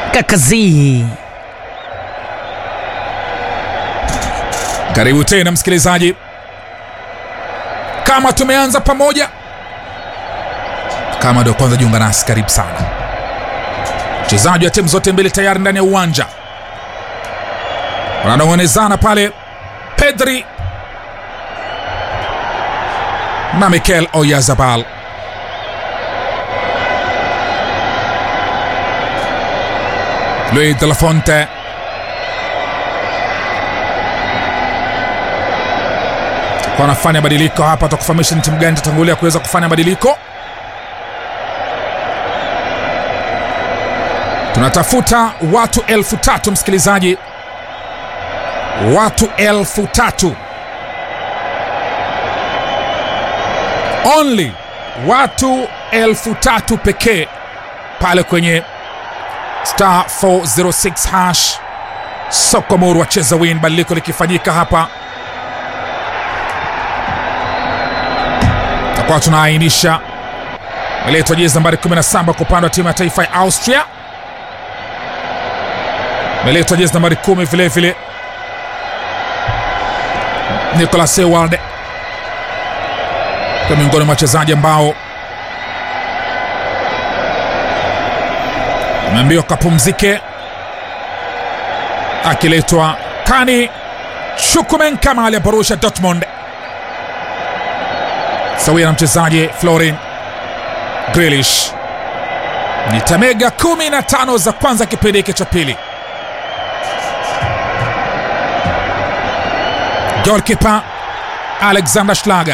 Kakazi. Karibu tena msikilizaji, kama tumeanza pamoja, kama ndio kwanza jiunga nasi, karibu sana. Wachezaji wa timu zote mbili tayari ndani ya uwanja wananong'onezana pale, Pedri na Mikel Oyarzabal. Luis de la Fonte wanafanya badiliko hapa, takufahamisha ni timu gani itatangulia kuweza kufanya badiliko. Tunatafuta watu elfu tatu msikilizaji, watu elfu tatu only, watu elfu tatu pekee pale kwenye star 406 hash Sokomoro wacheza win, badiliko likifanyika hapa takuwa tunaainisha meletwa jezi nambari 17 kwa upande wa timu ya taifa ya Austria, meletwa jezi nambari 10 vile vile Nicolas Ewald kwa miongoni mwa wachezaji ambao ameambiwa kapumzike, akiletwa Kani Chukwuemeka mali ya Borussia Dortmund sawia na mchezaji Florin Grealish. Ni tamega 15 za kwanza kipindi hiki cha pili. Golkipa Alexander Schlager,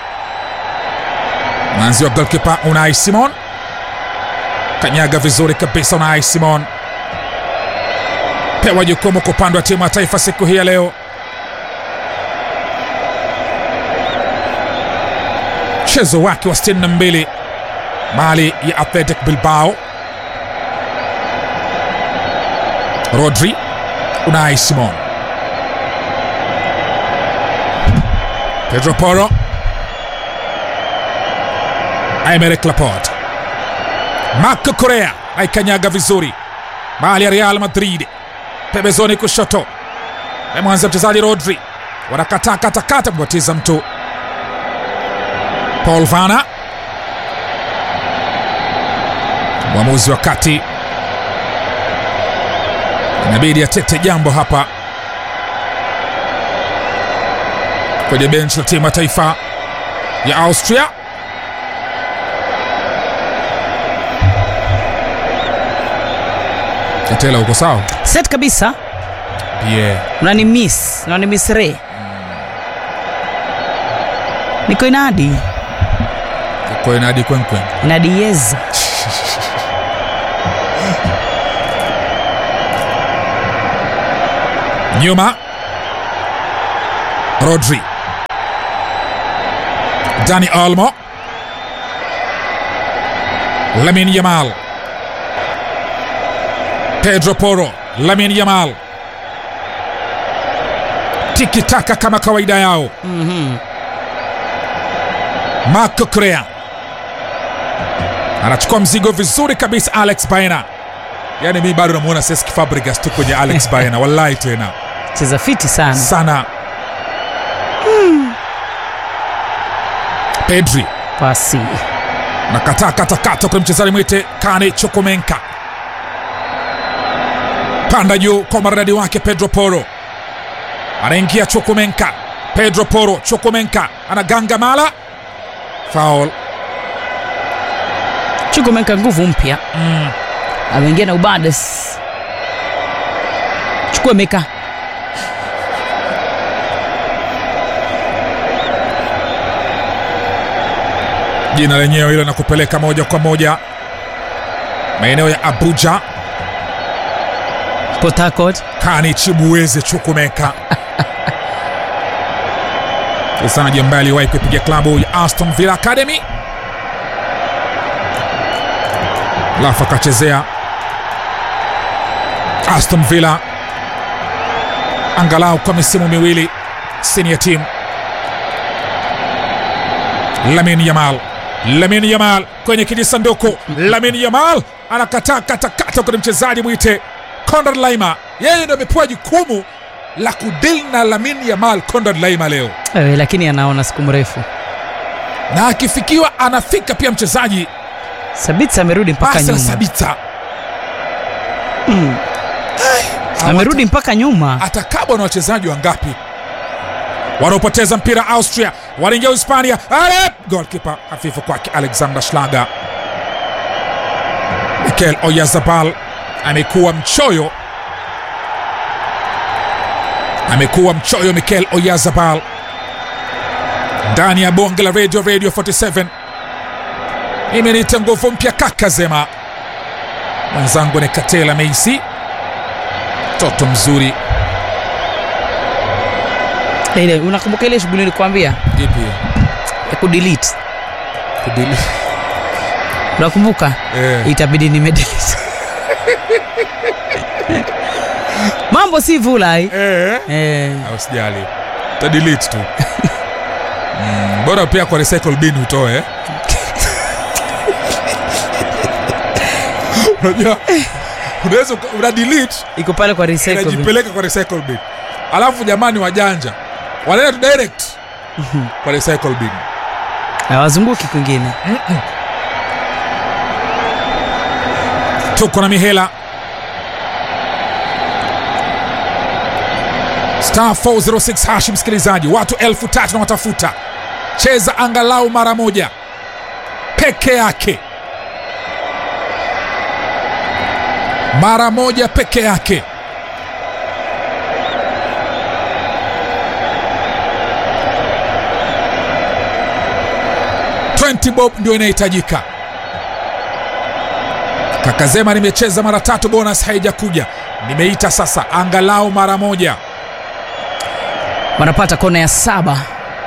mwanzi wa golkipa Unai Simon kanyaga vizuri kabisa. Unai Simon pewa jukumu kwa upande wa timu ya taifa siku hii ya leo. Mchezo wake wa 62 mali ya Athletic Bilbao. Rodri, Unai Simon, Pedro Porro, Aymeric Laporte, Marco Correa aikanyaga vizuri mali ya Real Madrid, pembezoni kushoto mwanza mchezaji Rodri, wanakataa katakata kubatiza mtu Paul Vana, mwamuzi wa kati inabidi atete jambo hapa kwenye benchi la timu ya taifa ya Austria. Katela, uko sawa? Set kabisa. Yeah. Unani miss, unani miss re. Niko inadi. Uko inadi kwenkwen. Inadi yeza. Nyuma Rodri, Dani Olmo, Lamin Yamal, Pedro Porro, Lamin Yamal, tiki taka kama kawaida yao. Mhm. Marco Correa anachukua mzigo vizuri kabisa. Alex Baena, yaani mi bado namuona Cesc Fabregas tu kwenye Alex Baena, wallahi tena Cheza fiti sana. sana. Pedri Pasi. nakataa katakata kwa mchezaji mwite Kane Chukwuemeka, panda juu kwa maridadi wake Pedro Porro, anaingia Chukwuemeka, Pedro Porro, Chukwuemeka anaganga mala, foul. Chukwuemeka nguvu mpya. Mm. Ameingia na ubades. Chukwuemeka. Jina lenyewe hilo nakupeleka moja kwa moja maeneo ya Abuja. Port Harcourt. Kani Chibuweze Chukwuemeka, mchezaji ambaye aliwahi kuipiga klabu ya Aston Villa Academy, alafu akachezea Aston Villa angalau kwa misimu miwili senior team. Lamin Yamal Lamin Yamal kwenye kijisanduku. Lamin Yamal anakataa katakata kwenye mchezaji mwite Conrad Laima, yeye ndio amepewa jukumu la kudili na Lamin Yamal. Conrad Laima leo Ewe, lakini anaona siku mrefu. na akifikiwa anafika pia mchezaji Sabitsa amerudi mpaka Marcel nyuma, Sabitzer amerudi mpaka nyuma. atakabwa na wachezaji wangapi wanaopoteza mpira Austria wanaingia Hispania. Ale golkipa hafifu kwake Alexander Schlager. Mikel Oyarzabal amekuwa mchoyo, amekuwa mchoyo Mikel Oyarzabal ndani ya bonge la radio radio 47 imeniita nguvu mpya kaka Zema, mwenzangu ni Katela Meisi, mtoto mzuri Ile unakumbuka ile shughuli nilikwambia ipi ya kudelete? kudili Unakumbuka? eh. Itabidi nimedelete. Mambo si vulai. Eh. Eh, Au sijali ta delete tu mm, bora pia kwa recycle bin utoe eh. unajua unaweza uka- una delete iko pale kwa recycle bin. inajipeleka kwa recycle bin alafu jamani wajanja wanaenda tu direct kwa recycle bin Hawazunguki kwingine. tuko na mihela star 406 hashi msikilizaji watu elfu tatu na watafuta cheza angalau mara moja peke yake mara moja peke yake bob ndio inahitajika kakazema nimecheza mara tatu bonus haijakuja nimeita sasa angalau mara moja Wanapata kona ya saba.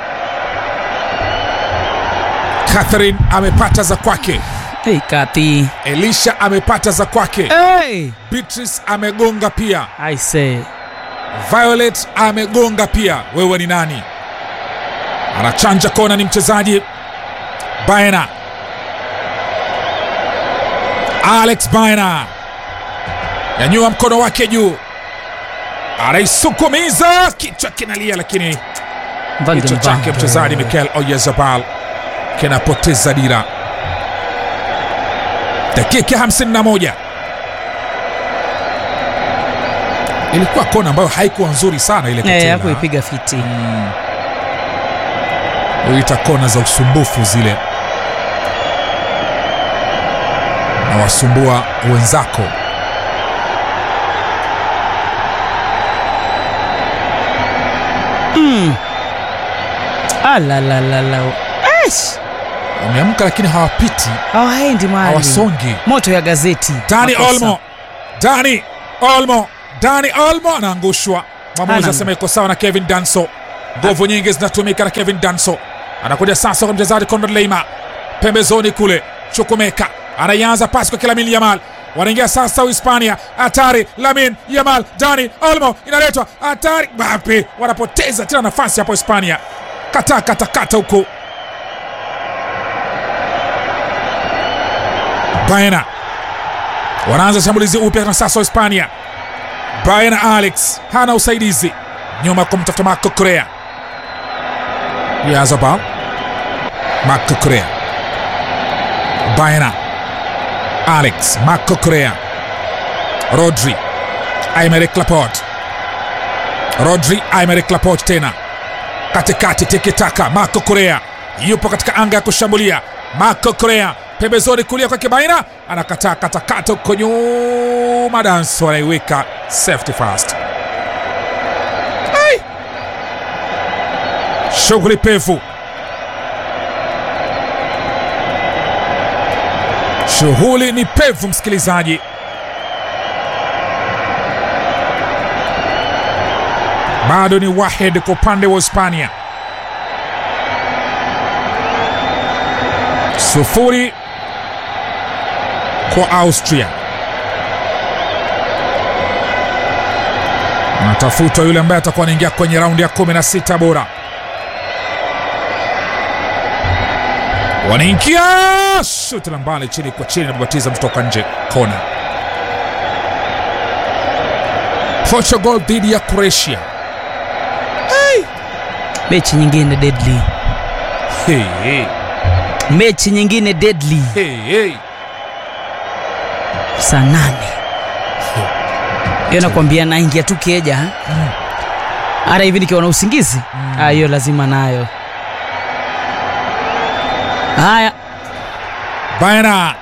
catherine amepata za kwake Hey, Kati. elisha amepata za kwake Hey, beatrice amegonga pia I say. violet amegonga pia wewe ni nani anachanja kona ni mchezaji baena alex baena yanyua mkono wake juu anaisukumiza kichwa kinalia lakini kichwa chake mchezaji mikel oyezabal kinapoteza dira dakika 51 ilikuwa kona ambayo haikuwa nzuri sana ile Eh, Katela. hakuipiga fiti. huita kona za usumbufu zile na wasumbua wenzako Alalalala. Eish, wameamka lakini hawapiti hawaendi mahali. hawasongi Moto ya gazeti. dani Makosa. olmo dani olmo dani olmo anaangushwa mwamuzi Hana- asema iko sawa na kevin danso nguvu nyingi zinatumika na kevin danso anakuja sasa kwa mchezaji conrad leima pembezoni kule chukumeka anaianza pasi kwa kilamin yamal wanaingia sasa uhispania hatari lamin yamal dani olmo inaletwa hatari bape wanapoteza tena nafasi hapo hispania kata kata kata huku baena wanaanza shambulizi upya na sasa hispania baena alex hana usaidizi nyuma kumtafuta marco korea yazaba marco korea baena alex marco korea rodri aimeric laport rodri aimeric laport tena katikati tikitaka marco korea yupo katika anga ya kushambulia marco korea pembezoni kulia kwake baina anakataa katakata huko nyuma danso anaiweka safety fast Ai! shughuli pevu shughuli ni pevu msikilizaji bado ni wahed kwa upande wa hispania sufuri kwa austria anatafutwa yule ambaye atakuwa anaingia kwenye raundi ya 16 bora wanaingia shuti la mbali chini kwa chini, nababatiza mtoka nje, kona. Portugal dhidi ya Croatia. mechi nyingine deadly Hey, hey, mechi nyingine deadly hey, hey. saa nane hiyo nakwambia naingia tu keja ha? hata hivi nikiwa na usingizi Ah, hiyo lazima nayo haya Bayana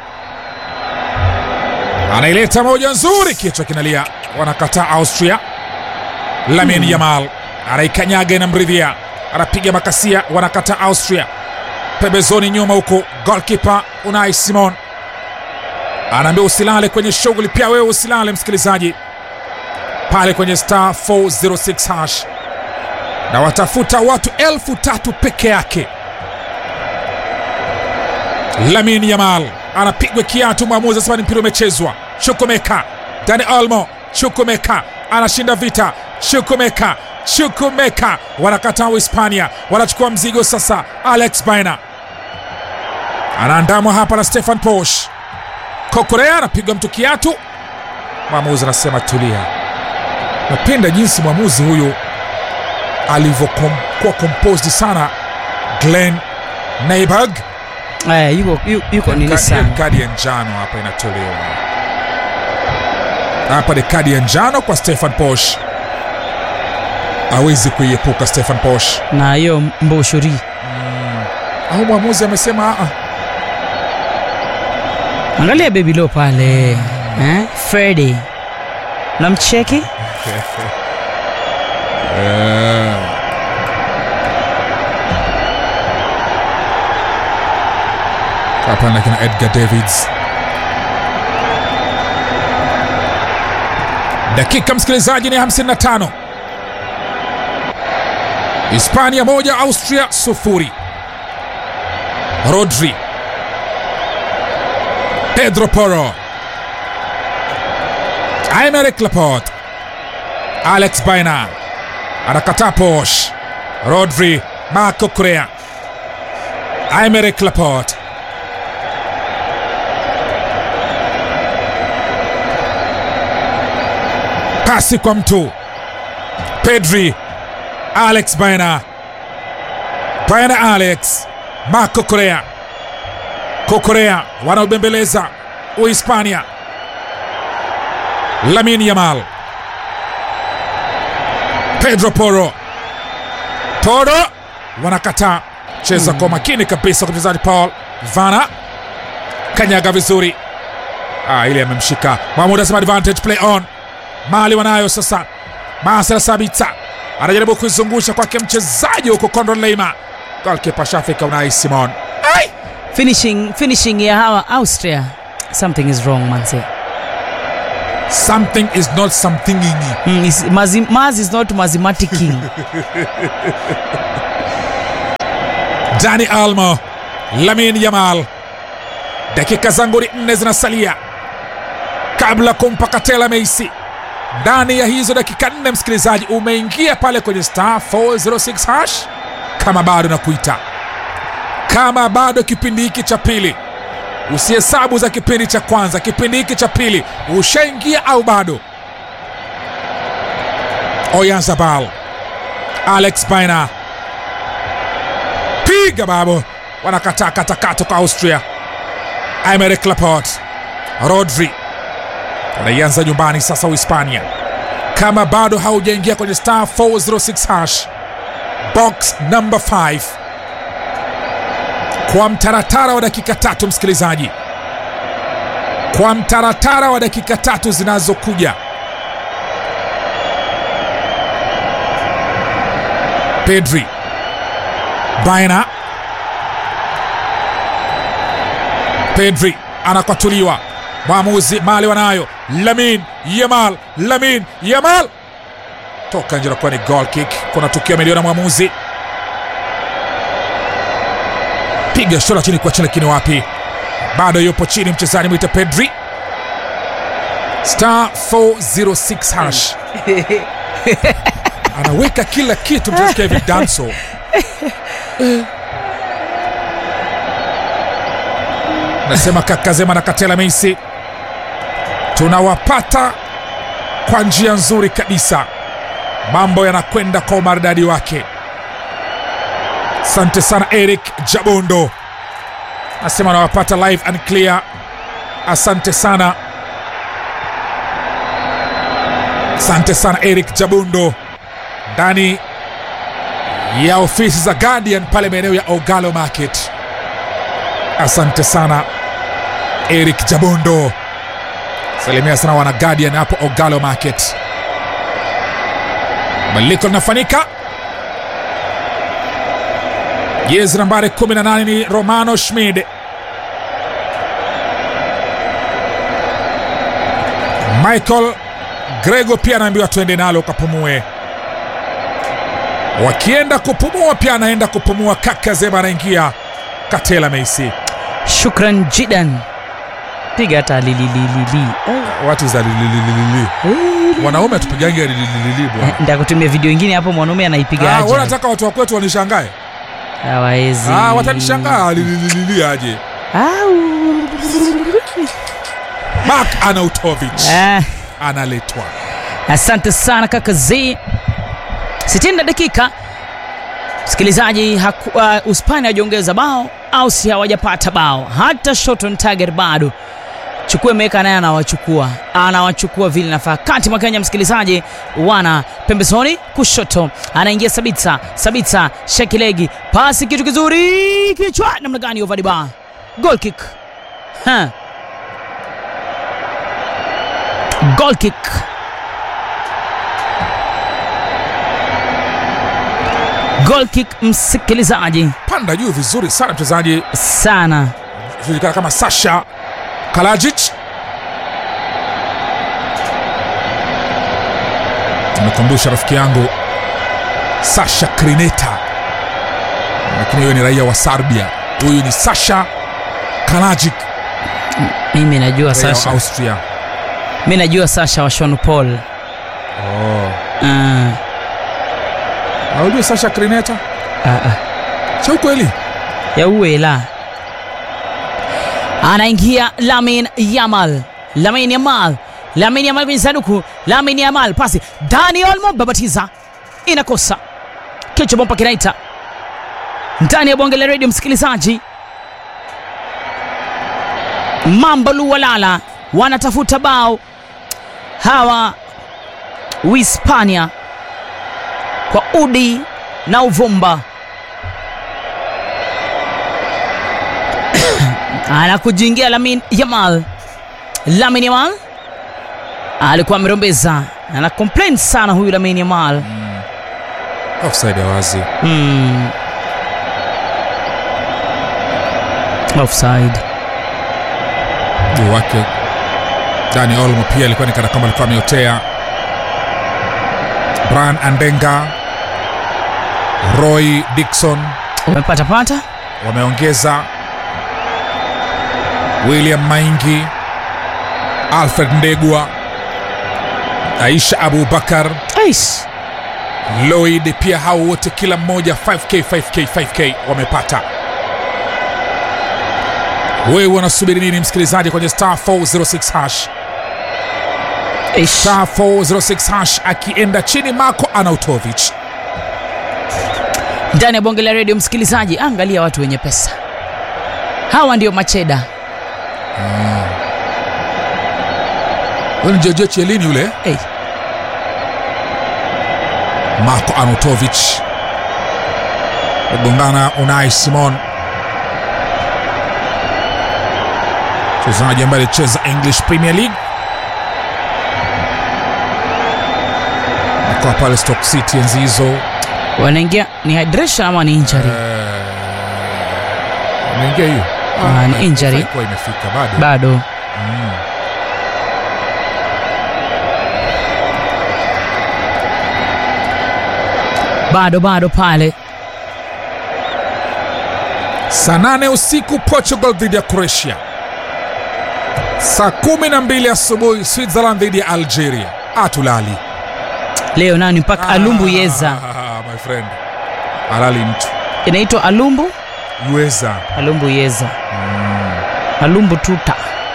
anaileta moja nzuri, kichwa kinalia, wanakataa Austria. Lamin Yamal anaikanyaga, inamridhia, anapiga makasia, wanakataa Austria. Pembezoni nyuma huko, golkipa Unai Simon anaambia usilale kwenye shughuli, pia wewe usilale, msikilizaji, pale kwenye star 406 hash na watafuta watu elfu tatu peke yake. Lamin Yamal anapigwa kiatu, mwamuzi asema ni mpira umechezwa. Chukumeka, Dani Olmo, Chukumeka anashinda vita. Chukumeka, Chukumeka wanakataa Uhispania, wanachukua mzigo sasa. Alex Baina anaandamwa hapa na Stefan Posch. Kokorea anapigwa mtu kiatu, mwamuzi anasema tulia. Napenda jinsi mwamuzi huyu alivyokuwa composed sana. Glenn Neiberg Aya, yuko, yu- yuko nini Ka- sana kadi ya njano hapa inatolewa hapa ni kadi ya njano kwa Stefan Posch awezi kuiepuka Stefan Posch na hiyo mboshori au mwamuzi amesema "Ah, angalia bebilo pale eh? fredi namcheki eh." hapa na kina Edgar Davids dakika msikilizaji ni 55 Hispania moja Austria sufuri Rodri Pedro Porro Aymeric Laporte Alex Baina anakataa Posch Rodri Marco Correa Aymeric Laporte pasi kwa mtu Pedri Alex Baina Baina Alex Marco Correa Kokorea wanaobembeleza Uhispania Lamin Yamal Pedro Porro Porro wanakataa cheza kwa makini kabisa kwa mchezaji Paul Vana kanyaga vizuri ah, ile amemshika Mahmud asema advantage play on mali wanayo sasa Marcel Sabitza anajaribu kuizungusha kwake mchezaji huko Conrad Leima golkipa shafika Unai Simon ai finishing, finishing ya hawa austria something is wrong manse something is not something ingi mm, is, mazi, maz is not mathematicking Dani Almo, Lamin Yamal, dakika zangu ni nne zinasalia kabla kumpa Katela Meisi. Ndani ya hizo dakika nne, msikilizaji, umeingia pale kwenye star 406 hash, kama bado nakuita, kama bado kipindi hiki cha pili usihesabu za kipindi cha kwanza, kipindi hiki cha pili ushaingia au bado? Oyarzabal, Alex Baina piga babo, wanakataa katakata kwa Austria. Aymeric Laporte, Rodri wanaianza nyumbani sasa Uhispania. Kama bado haujaingia kwenye star 406 hash box number 5 kwa mtaratara wa dakika tatu, msikilizaji, kwa mtaratara wa dakika tatu zinazokuja Pedri Baina Pedri anakwatuliwa, mwamuzi mali wanayo. Lamin Yamal, Lamin Yamal toka nje, nakuwa ni goal kick. Kuna tukio ameliona mwamuzi, piga shola chini kwa chini, lakini wapi, bado yupo chini mchezaji mwita Pedri. Star 406 hash anaweka kila kitu mchezaji Kevin Danso nasema kakazema na katela meisi tunawapata kwa njia nzuri kabisa mambo yanakwenda kwa umaridadi wake asante sana eric jabondo nasema nawapata live and clear asante sana asante sana eric jabundo ndani ya ofisi za guardian pale maeneo ya ogalo market asante sana eric jabundo salimia sana wana guardian hapo ogalo market badiliko linafanyika jezi nambari 18 ni romano schmid michael grego pia anaambiwa tuende nalo kapumue wakienda kupumua pia anaenda kupumua kaka zema anaingia katela meisi shukran jidan piga hata lilililili watu za lilililili wanaume atupigange lilililili bwana ndakutumia video ingine hapo mwanaume Ah, anaipiga wewe unataka watu wa kwetu wanishangae hawawezi Ah, watanishangaa lilililili aje Au. mark anautovich Ah, analetwa asante sana kaka z 60 dakika msikilizaji haku- uh, uspani hawajaongeza bao au si hawajapata bao hata shoton target bado chukue meka naye anawachukua anawachukua vile nafaa kati mwa kenya msikilizaji wana pembezoni kushoto anaingia sabitsa sabitsa shekilegi pasi kitu kizuri kichwa namna gani ovadiba goal kick ha. goal kick goal kick msikilizaji panda juu vizuri sana mchezaji sana julikana kama sasha kalajic tumekumbusha rafiki yangu sasha krineta lakini huyo ni raia wa serbia huyu ni sasha kalajic mimi najua raia wa sasha austria mi najua sasha wa Sean Paul oh. Ah, aujue sasha krineta ah, ah. cha ukweli ya uwela anaingia lamin yamal lamin yamal lamin yamal kwenye sanduku lamin yamal pasi dani olmo babatiza inakosa kichwa bomba kinaita ndani ya bonge la redio msikilizaji mambo luwalala wanatafuta bao hawa uhispania kwa udi na uvumba anakujingia Lamin Yamal. Lamin Yamal alikuwa amerombeza, ana complain sana huyu Lamin Yamal. offside ya wazi Hmm. Offside. juu wake dani olmo pia alikuwa ni kana kwamba alikuwa ameotea brian andenga roy dikson Umepata pata? wameongeza william maingi alfred ndegwa aisha abubakar Aish. lloyd pia hao wote kila mmoja 5k 5k 5k wamepata wewe unasubiri nini msikilizaji kwenye star 406 hash Aish. star 406 hash akienda chini mako anautovich Ndani ya bonge la redio msikilizaji, angalia watu wenye pesa. Hawa ndio macheda. huyo ni jojo chielini yule Hey. marko anutovich agongana unai simon mchezaji ambaye alicheza english premier league akoa pale stock city enzi hizo Wanaingia ni hydration ama ni injury? ameingia hiyo Ah, ni injury. haikuwa imefika bado Bado. Bado bado pale. saa nane usiku portugal dhidi ya croatia saa kumi na mbili asubuhi switzerland dhidi ya algeria atulali Leo nani mpaka Alumbu Yeza. Ah, my friend alali mtu Inaitwa Alumbu yueza Alumbu Yeza. Malumbu tuta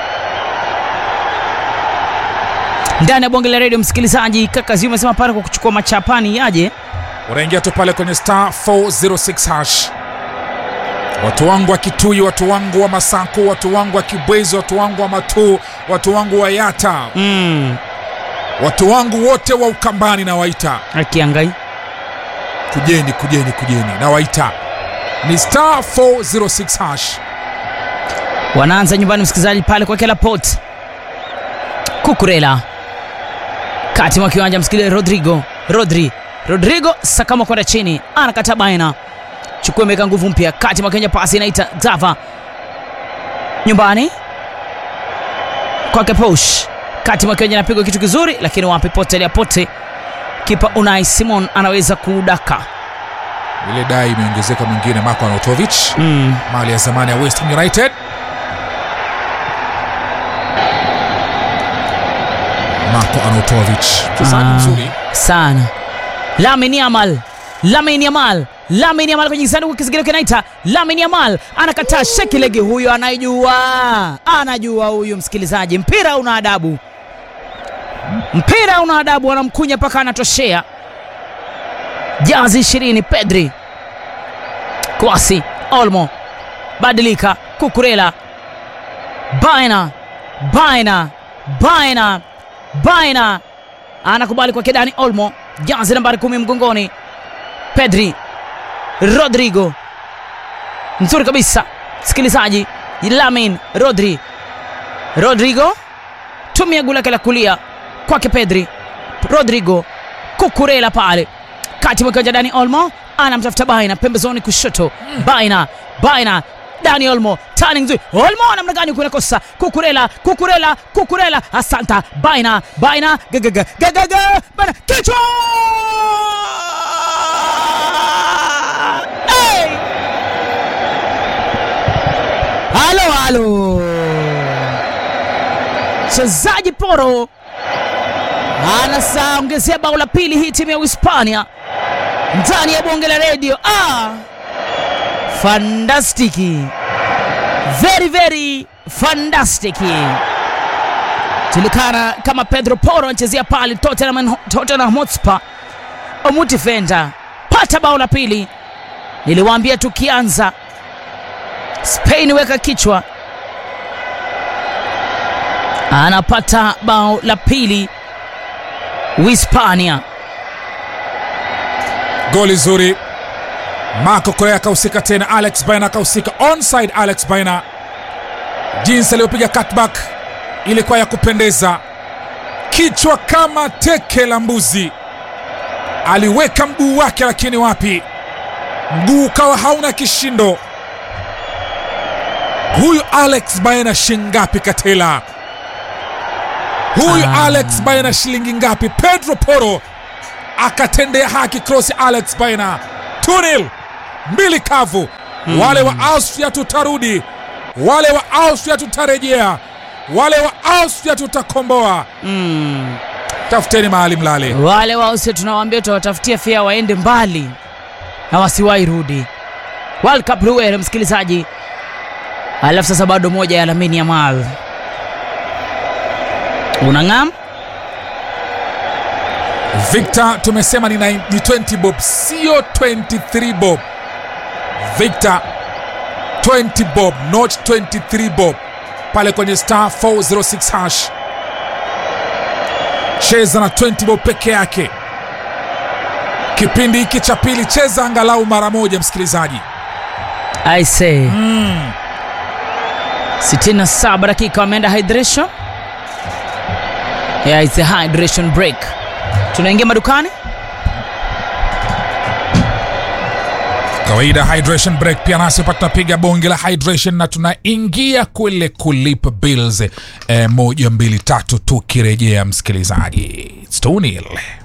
ndani ya bonge la redio. Msikilizaji, kaka Ziu amesema pale kwa kuchukua machapani yaje unaingia tu pale kwenye star 406 hash. Watu wangu wa Kitui, watu wangu wa Masaku, watu wangu wa Kibwezi, watu wangu wa Matuu, watu wangu wa Yata, mm. watu wangu wote wa Ukambani na waita, Akiangai kujeni, kujeni, kujeni na waita ni star 406 hash. wanaanza nyumbani, msikilizaji, pale kwa kila pot Kukurela kati mwa kiwanja, msikilizaji, Rodrigo Rodri Rodrigo sakama kwenda chini, anakata baina, chukua imeweka nguvu mpya kati mwa kiwanja, pasi inaita Zava nyumbani kwake Posh, kati mwa kiwanja, anapigwa kitu kizuri, lakini wapi, potelea pote, kipa Unai Simon anaweza kudaka Ile dai imeongezeka mwingine, Marko Arnautovic mm. mali ya zamani ya West Ham United. Marko Arnautovic mchezaji Ah. mzuri sana Lamine Yamal Lamine Yamal Lamine Yamal kwenye sanduku kisigino kinaita Lamine Yamal anakataa sheki legi huyo anajua anajua huyu msikilizaji mpira una adabu mpira una adabu anamkunya mpaka anatoshea jazi ishirini Pedri Kwasi Olmo badilika Kukurela Baina Baina Baina Baina anakubali kwa Kedani Olmo, jazi nambari kumi mgongoni. Pedri Rodrigo, nzuri kabisa msikilizaji. Lamin Rodri Rodrigo, tumia gula lake la kulia kwake Pedri Rodrigo, Kukurela pale kati mwa kiwanja. Dani Olmo anamtafuta Baina pembezoni kushoto, Baina Baina Dani Olmo tani nzuri. Olmo namna gani kunakosa Kukurela Kukurela Kukurela, asanta Baina Baina gagaga gagaga Baina kichwa hey! Halo halo, mchezaji Poro anasaongezea bao la pili hii timu ya Uhispania ndani ya bonge la redio ah! Fantastiki, very very fantastiki. Julikana kama Pedro Porro anachezea pale Tottenham, Tottenham Hotspur. Omuti Fenda pata bao la pili. Niliwaambia tukianza Spain weka kichwa, anapata bao la pili Uhispania. goli zuri. Marco Correa akahusika tena, Alex Baina akahusika onside. Alex Baina jinsi aliyopiga cutback ilikuwa ya kupendeza, kichwa kama teke la mbuzi. Aliweka mguu wake, lakini wapi, mguu ukawa hauna kishindo. Huyu Alex Baina shingapi Katela? Huyu Ah. Alex Baina shilingi ngapi? Pedro Porro akatendea haki cross Alex Baina 2-0 mbili kavu. Wale wa Austria tutarudi, wale wa Austria tutarejea, wale wa Austria tutakomboa. Mm. Tafuteni mahali mlale. Wale wause tunawaambia tutawatafutia fia waende mbali na wasiwahi rudi. World Cup Luere, msikilizaji. Alafu sasa bado moja ya Lamine Yamal unang'am Victor tumesema ni 9 ni 20 bob, sio 23 bob. Victor 20 bob, not 23 bob, pale kwenye star 406 hash. Cheza na 20 bob peke yake. Kipindi hiki cha pili, cheza angalau mara moja, msikilizaji. I say 67 dakika wameenda hydration. Yeah, it's a hydration break. Tunaingia madukani. Kawaida hydration break pia nasi hapa tunapiga bonge la hydration na tunaingia kule kulipa bills eh, moja mbili tatu tukirejea msikilizaji. It's 2-0.